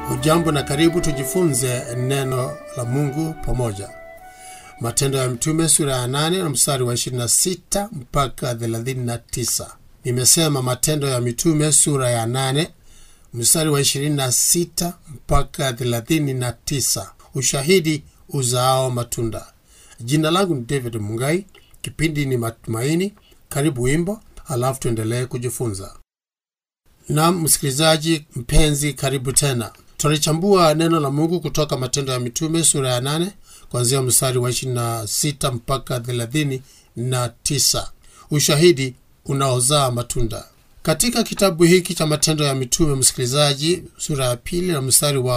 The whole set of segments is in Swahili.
Hujambo na karibu tujifunze neno la Mungu pamoja. Matendo ya Mtume sura ya 8 na mstari wa 26 mpaka 39. Nimesema Matendo ya Mitume sura ya 8 mstari wa 26 mpaka 39. Ushahidi uzaao matunda. Jina langu ni David Mungai, kipindi ni Matumaini. Karibu wimbo, halafu tuendelee kujifunza. Naam, msikilizaji mpenzi, karibu tena. Tunalichambua neno la Mungu kutoka Matendo ya Mitume sura ya 8 kuanzia mstari wa 26 mpaka 39. Ushahidi unaozaa matunda. Katika kitabu hiki cha Matendo ya Mitume, msikilizaji, sura ya pili na mstari wa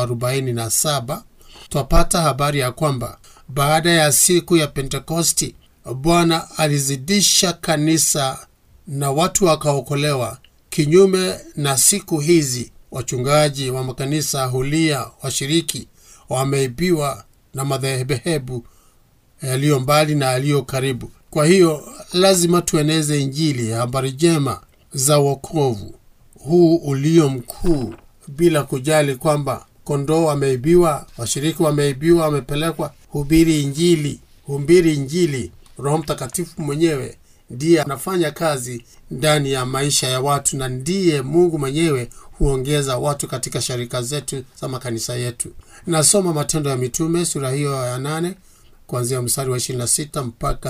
47, twapata habari ya kwamba baada ya siku ya Pentekosti Bwana alizidisha kanisa na watu wakaokolewa. Kinyume na siku hizi, wachungaji wa makanisa hulia washiriki wameibiwa na madhehebu yaliyo mbali na yaliyo karibu. Kwa hiyo lazima tueneze Injili ya habari njema za wokovu huu ulio mkuu, bila kujali kwamba kondoo wameibiwa, washiriki wameibiwa, wamepelekwa. Hubiri Injili, hubiri Injili. Roho Mtakatifu mwenyewe ndiye anafanya kazi ndani ya maisha ya watu, na ndiye Mungu mwenyewe huongeza watu katika sharika zetu za makanisa yetu. Nasoma Matendo ya Mitume sura hiyo ya nane kuanzia mstari wa 26 mpaka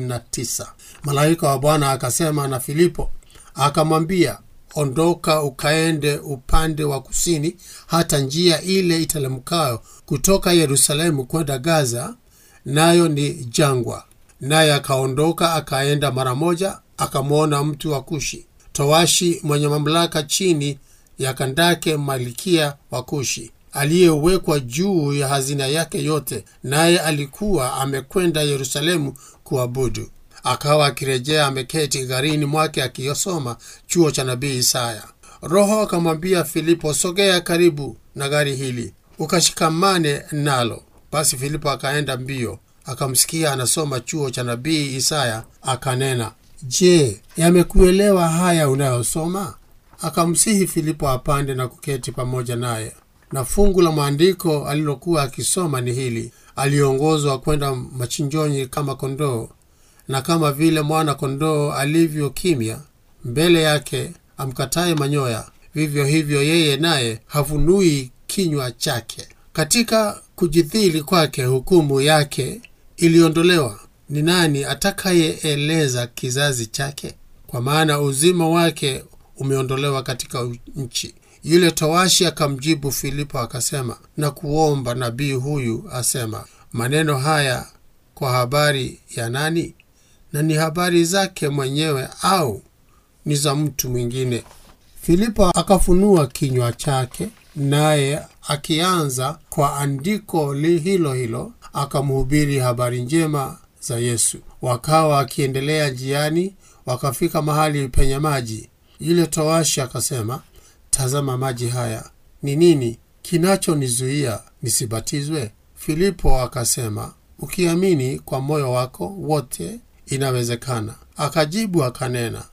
39. Malaika wa Bwana akasema na Filipo akamwambia, ondoka ukaende upande wa kusini hata njia ile itelemkayo kutoka Yerusalemu kwenda Gaza, nayo ni jangwa. Naye akaondoka akaenda mara moja, akamwona mtu wa Kushi, towashi mwenye mamlaka chini ya Kandake malikia wa Kushi, aliyewekwa juu ya hazina yake yote, naye alikuwa amekwenda Yerusalemu kuabudu. Akawa akirejea ameketi gharini mwake akiyosoma chuo cha nabii Isaya. Roho akamwambia Filipo, sogea karibu na gari hili ukashikamane nalo. Basi Filipo akaenda mbio akamsikia anasoma chuo cha nabii Isaya, akanena, Je, yamekuelewa haya unayosoma? Akamsihi Filipo apande na kuketi pamoja naye. Na fungu la maandiko alilokuwa akisoma ni hili: aliongozwa kwenda machinjoni kama kondoo, na kama vile mwana kondoo alivyo kimya mbele yake amkataye manyoya, vivyo hivyo yeye naye hafunui kinywa chake. Katika kujidhili kwake hukumu yake iliondolewa. Ni nani atakayeeleza kizazi chake? Kwa maana uzima wake umeondolewa katika nchi. Yule towashi akamjibu Filipo akasema, na kuomba nabii huyu asema maneno haya kwa habari ya nani? Na ni habari zake mwenyewe au ni za mtu mwingine? Filipo akafunua kinywa chake, naye akianza kwa andiko li hilo hilo akamhubiri habari njema za Yesu. Wakawa akiendelea njiani, wakafika mahali penye maji. Yule towashi akasema, tazama maji haya, ni nini kinachonizuia nisibatizwe? Filipo akasema, ukiamini kwa moyo wako wote inawezekana. Akajibu akanena,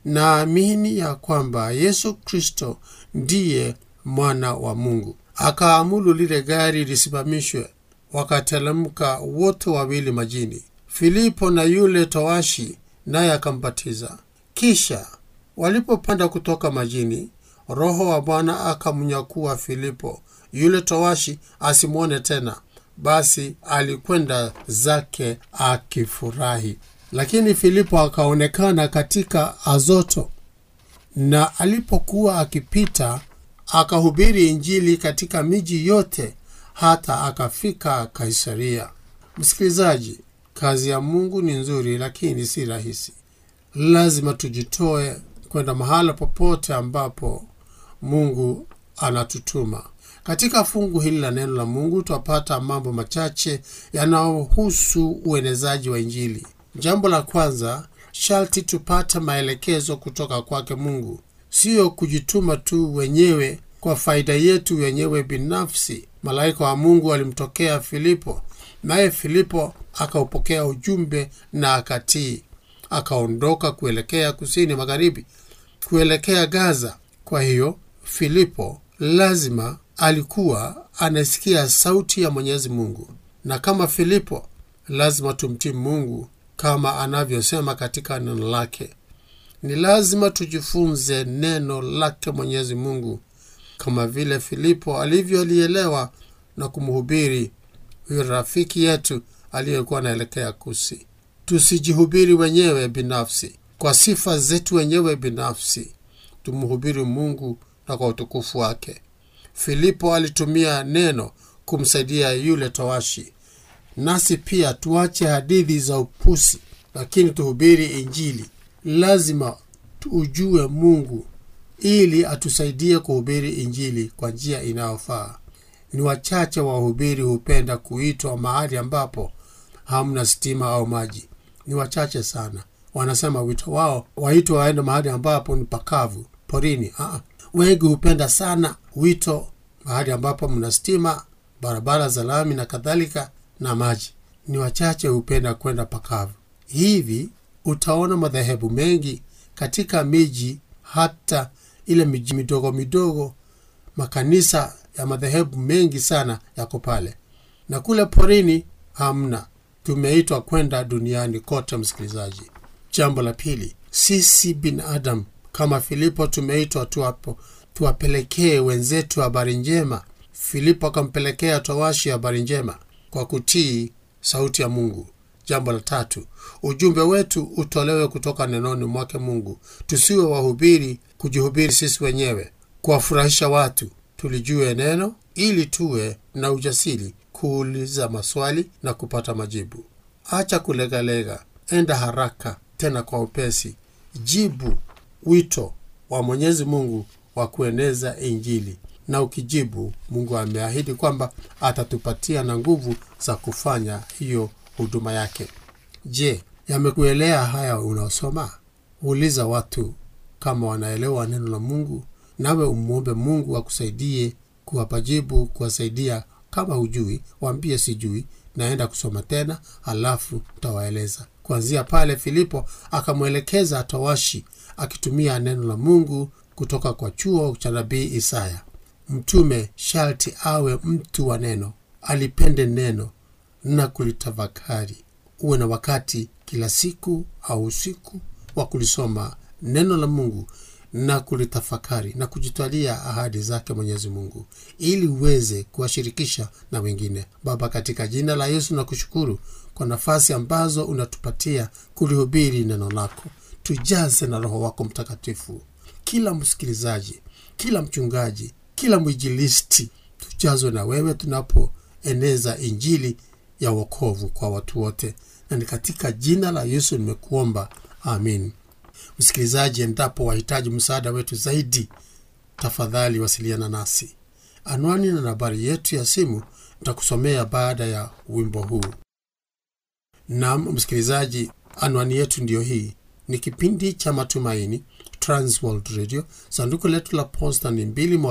naamini ya kwamba Yesu Kristo ndiye mwana wa Mungu. Akaamuru lile gari lisimamishwe, wakatelemka wote wawili majini, Filipo na yule towashi, naye akambatiza. Kisha walipopanda kutoka majini, Roho wa Bwana akamnyakua Filipo, yule towashi asimwone tena. Basi alikwenda zake akifurahi. Lakini Filipo akaonekana katika Azoto, na alipokuwa akipita akahubiri Injili katika miji yote hata akafika Kaisaria. Msikilizaji, kazi ya Mungu ni nzuri, lakini si rahisi. Lazima tujitoe kwenda mahala popote ambapo Mungu anatutuma. Katika fungu hili la neno la Mungu twapata mambo machache yanayohusu uenezaji wa Injili. Jambo la kwanza, sharti tupate maelekezo kutoka kwake Mungu, siyo kujituma tu wenyewe kwa faida yetu wenyewe binafsi. Malaika wa Mungu alimtokea Filipo, naye Filipo akaupokea ujumbe na akatii, akaondoka kuelekea kusini magharibi, kuelekea Gaza. Kwa hiyo Filipo lazima alikuwa anasikia sauti ya mwenyezi mungu na kama filipo lazima tumtii mungu kama anavyosema katika neno lake ni lazima tujifunze neno lake mwenyezi mungu kama vile filipo alivyolielewa na kumhubiri huyo rafiki yetu aliyekuwa anaelekea kusi tusijihubiri wenyewe binafsi kwa sifa zetu wenyewe binafsi tumhubiri mungu na kwa utukufu wake filipo alitumia neno kumsaidia yule towashi nasi pia tuache hadithi za upusi lakini tuhubiri injili lazima ujue mungu ili atusaidie kuhubiri injili kwa njia inayofaa ni wachache wahubiri hupenda kuitwa mahali ambapo hamna stima au maji ni wachache sana wanasema wito wao waitwa waende mahali ambapo ni pakavu porini Aa, wengi hupenda sana wito mahali ambapo mna stima barabara za lami na kadhalika na maji ni wachache hupenda kwenda pakavu hivi utaona madhehebu mengi katika miji hata ile miji midogo midogo makanisa ya madhehebu mengi sana yako pale na kule porini hamna tumeitwa kwenda duniani kote msikilizaji jambo la pili sisi binadamu kama filipo tumeitwa tuwapo tuwapelekee wenzetu habari njema filipo akampelekea towashi habari njema kwa kutii sauti ya mungu jambo la tatu ujumbe wetu utolewe kutoka nenoni mwake mungu tusiwe wahubiri kujihubiri sisi wenyewe kuwafurahisha watu tulijue neno ili tuwe na ujasiri kuuliza maswali na kupata majibu acha kulegalega enda haraka tena kwa upesi jibu wito wa mwenyezi mungu wa kueneza injili na ukijibu mungu ameahidi kwamba atatupatia na nguvu za kufanya hiyo huduma yake je yamekuelea haya unaosoma uliza watu kama wanaelewa neno la mungu nawe umwombe mungu akusaidie kuwapa jibu kuwasaidia kama hujui waambie sijui naenda kusoma tena halafu tawaeleza kuanzia pale filipo akamwelekeza towashi akitumia neno la mungu kutoka kwa chuo cha nabii isaya mtume sharti awe mtu wa neno alipende neno na kulitafakari uwe na wakati kila siku au usiku wa kulisoma neno la mungu na kulitafakari na kujitwalia ahadi zake mwenyezi mungu ili uweze kuwashirikisha na wengine baba katika jina la yesu na kushukuru kwa nafasi ambazo unatupatia kulihubiri neno lako tujaze na roho wako mtakatifu kila msikilizaji kila mchungaji kila mwijilisti tujazwe na wewe tunapoeneza injili ya wokovu kwa watu wote na ni katika jina la yesu nimekuomba amin msikilizaji endapo wahitaji msaada wetu zaidi tafadhali wasiliana nasi anwani na nambari yetu ya simu nitakusomea baada ya wimbo huu nam msikilizaji anwani yetu ndiyo hii ni kipindi cha matumaini transworld radio sanduku letu la posta ni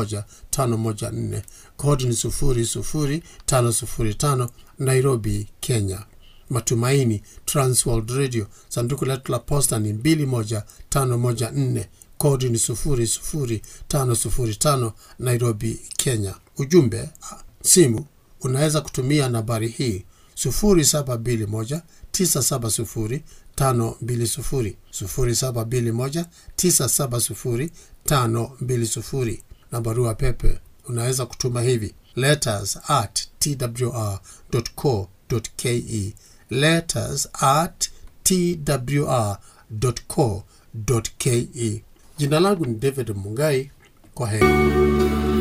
21514 kodi ni 00505 nairobi kenya matumaini transworld radio sanduku letu la posta ni 21514 kodi ni 00505 nairobi kenya ujumbe simu unaweza kutumia nambari hii 721 970 520 0721 970 520 na barua pepe unaweza kutuma hivi letters at twr co ke letters at twr co ke jina langu ni david mungai kwa heri